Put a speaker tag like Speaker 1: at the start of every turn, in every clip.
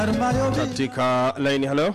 Speaker 1: katika laini. Halo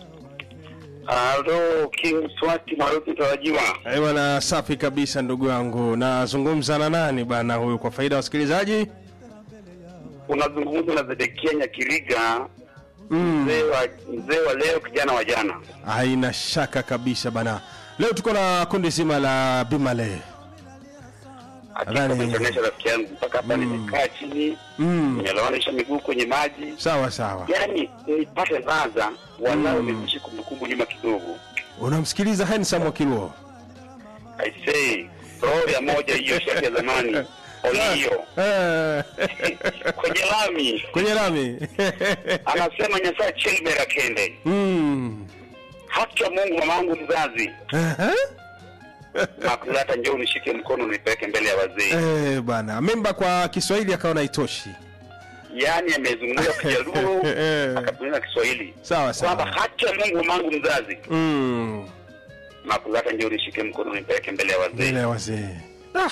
Speaker 2: Halo, King Swati maarufu tarajiwa.
Speaker 1: Eh, bwana, safi kabisa ndugu yangu. Nazungumza na nani bwana huyu, kwa faida ya wasikilizaji?
Speaker 2: Unazungumza na Zedekia Nyakiriga,
Speaker 1: Mm,
Speaker 2: mzee wa mzee wa leo, kijana wa jana.
Speaker 1: haina shaka kabisa bana. Leo tuko na kundi zima la Bimale.
Speaker 2: Hakika
Speaker 1: Nadhani-
Speaker 2: umeonyesha rafiki yangu mpaka hapa nimekaa chini,
Speaker 1: Mm,
Speaker 2: nimelawanisha miguu kwenye maji,
Speaker 1: sawa sawa.
Speaker 2: yaani nipate ladha walau nirudishe kumbukumbu nyuma kidogo.
Speaker 1: Unamsikiliza Handsome Wakiluo?
Speaker 2: I say roho ya moja hiyo shati ya zamani olio
Speaker 1: Eh,
Speaker 2: kwenye lami
Speaker 1: kwenye lami
Speaker 2: anasema nyasaa chelbera kende
Speaker 1: Mm,
Speaker 2: haki ya Mungu, mamangu mzazi
Speaker 1: ehe.
Speaker 2: Makulata, njoo unishike mkono nipeleke mbele ya wazee.
Speaker 1: Eh, bwana memba kwa Kiswahili akaona haitoshi.
Speaker 2: Yaani amezungumza Kijaluo
Speaker 1: Eh.
Speaker 2: akatumia Kiswahili
Speaker 1: Sawa
Speaker 2: kwamba
Speaker 1: sawa.
Speaker 2: haki ya Mungu mamangu mzazi.
Speaker 1: Mm,
Speaker 2: Makulata, njoo unishike mkono nipeleke mbele ya wazee.
Speaker 1: mbele ya wazee. Ah.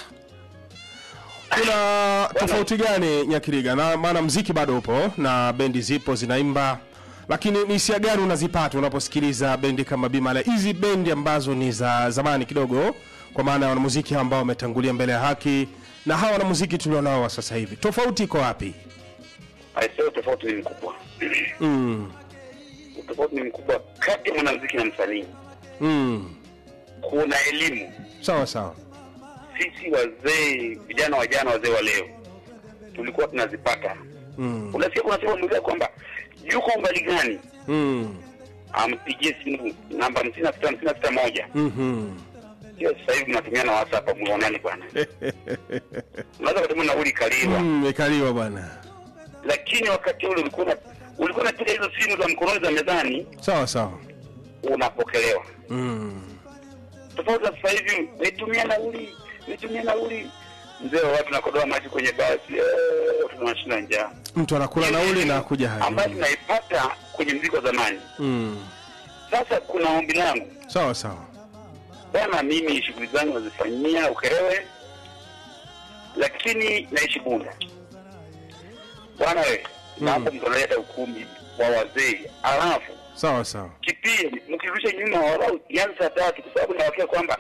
Speaker 1: Kuna tofauti gani Nyakiriga? Na maana mziki bado upo na bendi zipo zinaimba, lakini ni hisia gani unazipata unaposikiliza bendi kama Bimale, hizi bendi ambazo ni za zamani kidogo, kwa maana ya wanamuziki ambao wametangulia mbele ya haki na hawa wanamuziki tulionao wa sasa hivi, tofauti iko wapi?
Speaker 2: Aisee, tofauti ni mkubwa.
Speaker 1: Mm,
Speaker 2: Tofauti ni mkubwa kati ya mwanamuziki na msanii.
Speaker 1: mm,
Speaker 2: Kuna elimu.
Speaker 1: sawa sawa.
Speaker 2: Sisi wazee, vijana wa jana, wazee wa leo, tulikuwa tunazipata.
Speaker 1: Mm,
Speaker 2: Unasikia kuna sema mwingine kwamba yuko umbali gani,
Speaker 1: mm,
Speaker 2: ampigie simu namba hamsini na sita hamsini na sita moja
Speaker 1: mhm.
Speaker 2: Hiyo sasa hivi mnatumia na WhatsApp muonani bwana. Unaweza kutuma nauli kaliwa.
Speaker 1: Mm, Imekaliwa bwana.
Speaker 2: Lakini wakati ule ulikuwa na ulikuwa unapiga hizo simu za mkononi za mezani
Speaker 1: Sawa sawa.
Speaker 2: unapokelewa.
Speaker 1: Mm.
Speaker 2: Tofauti na sasa hivi nitumia nauli, nitumia nauli. Mzee wa watu nakodoa maji kwenye basi, eh, tunashinda njaa.
Speaker 1: Mtu anakula nauli na kuja
Speaker 2: Ambayo
Speaker 1: haji.
Speaker 2: tunaipata kwenye mziki wa zamani.
Speaker 1: Mm.
Speaker 2: Sasa kuna ombi langu.
Speaker 1: Sawa sawa.
Speaker 2: Bwana, mimi shughuli zangu nazifanyia Ukerewe, lakini naishi Bunda. Bwana we, naomba mtaleta ukumbi wa wazee, alafu
Speaker 1: Sawa sawa.
Speaker 2: kipindi mkirudisha nyuma walau ianze saa tatu, kwa sababu nawakia kwamba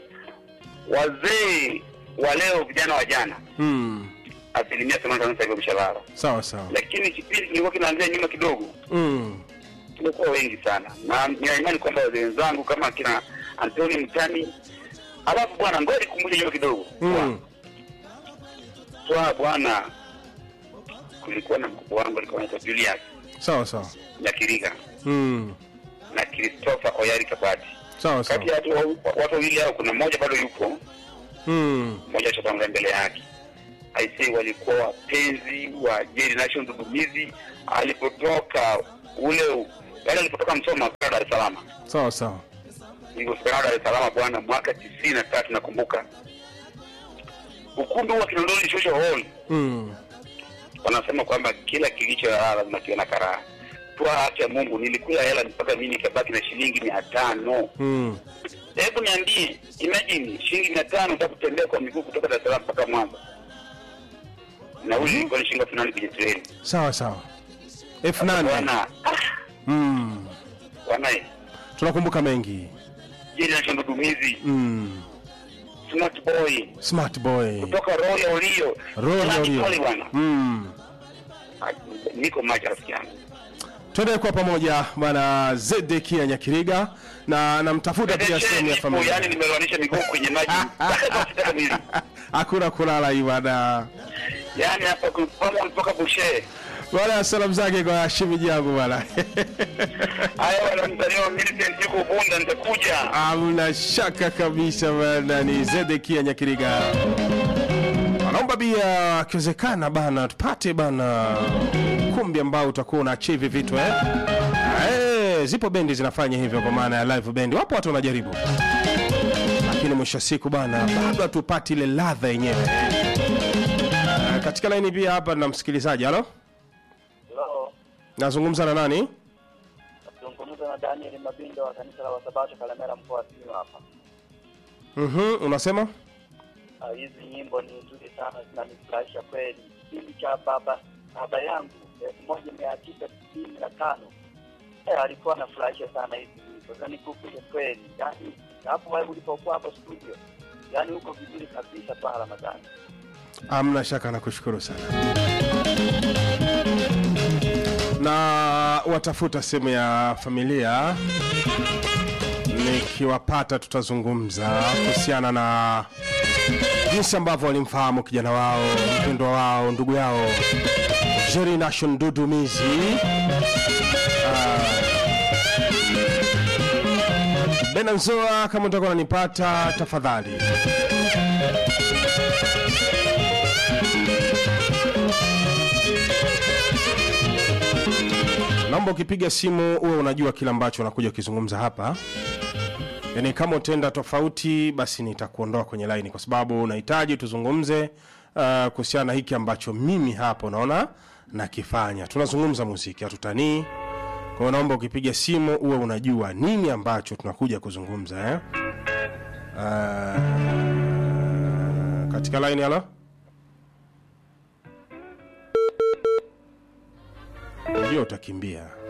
Speaker 2: wazee wa leo, vijana wa jana,
Speaker 1: Mm.
Speaker 2: asilimia themanini na tano sasa hivi wameshalala,
Speaker 1: Sawa sawa.
Speaker 2: lakini kipindi kilikuwa kinaanzia nyuma kidogo,
Speaker 1: Mm.
Speaker 2: tumekuwa wengi sana, na nina imani kwamba wazee wenzangu kama kina Antoni Mtani. Alafu bwana, ngoja nikumbushe nyuma kidogo
Speaker 1: Mm.
Speaker 2: Twa bwana, kulikuwa na mkubwa wangu alikuwa anaitwa Julius
Speaker 1: Sawa sawa.
Speaker 2: Nyakiriga
Speaker 1: Mm.
Speaker 2: na Christopher Oyari Kabati.
Speaker 1: Sawa
Speaker 2: Kati
Speaker 1: sawa.
Speaker 2: ya watu wa- watu wawili hao, kuna mmoja bado yupo,
Speaker 1: Mm.
Speaker 2: mmoja ashatangulia mbele yake. Aisee, walikuwa wapenzi wa Jerry Nation Dudumizi alipotoka ule yaani alipotoka Msoma kwa Dar es Salaam.
Speaker 1: Sawa sawa.
Speaker 2: Nilipofika Dar es Salaam bwana, mwaka tisini na tatu nakumbuka, ukumbi huwa Kinondoni Social Hall
Speaker 1: Mm.
Speaker 2: wanasema kwamba kila kilicho halala lazima kiwe na karaha. Toa haki ya Mungu, nilikula hela mpaka mimi nikabaki na shilingi mia tano.
Speaker 1: Mm.
Speaker 2: Hebu niambie, imagine shilingi mia tano utakutembea kwa miguu kutoka Dar es Salaam mpaka Mwanza, na huyu ilikuwa ni shilingi elfu nane kwenye treni.
Speaker 1: Sawa sawa. Elfu nane.
Speaker 2: Bwana ah,
Speaker 1: Mm.
Speaker 2: bwana eh,
Speaker 1: Tunakumbuka mengi.
Speaker 2: jeni na shondodumizi
Speaker 1: Mm.
Speaker 2: smart boy
Speaker 1: Smart boy.
Speaker 2: kutoka Royal Olio
Speaker 1: Royal
Speaker 2: Smart
Speaker 1: Olio.
Speaker 2: boy bwana.
Speaker 1: Mm.
Speaker 2: Ah, Niko macho rafiki yangu.
Speaker 1: Twende kwa pamoja bwana Zedekia Nyakiriga na namtafuta pia sehemu ya
Speaker 2: Nipo, yani
Speaker 1: familia.
Speaker 2: nimeloanisha miguu kwenye maji mpaka sita mbili.
Speaker 1: Hakuna kulala hii bwana.
Speaker 2: Yaani hapa kupama mpaka bushe.
Speaker 1: Bwana salamu zake kwa shimiji yangu bwana.
Speaker 2: Haya wana mtandao Millicent yuko Bunda nitakuja.
Speaker 1: Hamna shaka kabisa bana, ni Zedekia Nyakiriga. Anaomba bia akiwezekana bana, tupate bana kumbi ambao utakuwa una achieve vitu eh. Eh, zipo bendi zinafanya hivyo kwa maana ya live bendi, wapo watu wanajaribu, lakini mwisho wa siku bana, bado hatupati ile ladha yenyewe. Eh, katika laini pia hapa na msikilizaji. Halo,
Speaker 3: Hello,
Speaker 1: nazungumza na nani?
Speaker 3: nazungumza na Daniel Mabindo wa kanisa la Wasabato Kalemera mkoa wa Simiyu hapa.
Speaker 1: Mhm, unasema
Speaker 3: Ah, Hizi nyimbo ni nzuri sana zinanifurahisha kweli. Kipindi cha baba baba yangu elfu moja mia tisa tisini na tano Eh, alikuwa anafurahisha sana hizi nyimbo zani kukuja kweli yani hapo wewe ulipokuwa hapo studio yani uko vizuri kabisa pa Ramadhani
Speaker 1: Amna shaka, nakushukuru sana. Na watafuta sehemu ya familia, nikiwapata tutazungumza kuhusiana na jinsi ambavyo walimfahamu kijana wao, mpendwa wao, ndugu yao Jerry Nation Dudumizi. Benanzoa, kama utakuwa unanipata tafadhali naomba ukipiga simu uwe unajua kile ambacho unakuja ukizungumza hapa yaani kama utenda tofauti basi nitakuondoa kwenye laini kwa sababu unahitaji tuzungumze uh, kuhusiana na hiki ambacho mimi hapa unaona nakifanya tunazungumza muziki hatutanii kwa hiyo naomba ukipiga simu uwe unajua nini ambacho tunakuja kuzungumza eh? uh, katika laini halo ndio utakimbia